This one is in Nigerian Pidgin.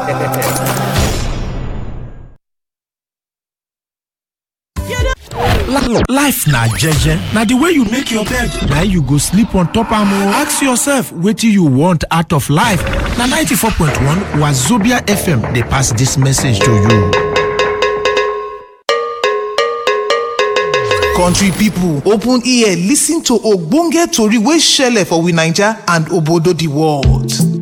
life na jeje na the way you make your bed na you go sleep on top am o ask yourself wetin you want out of life na 94.1 wazobia fm dey pass dis message to you country pipo open ear listen to ogbonge tori wey shele for we naija and obodo di world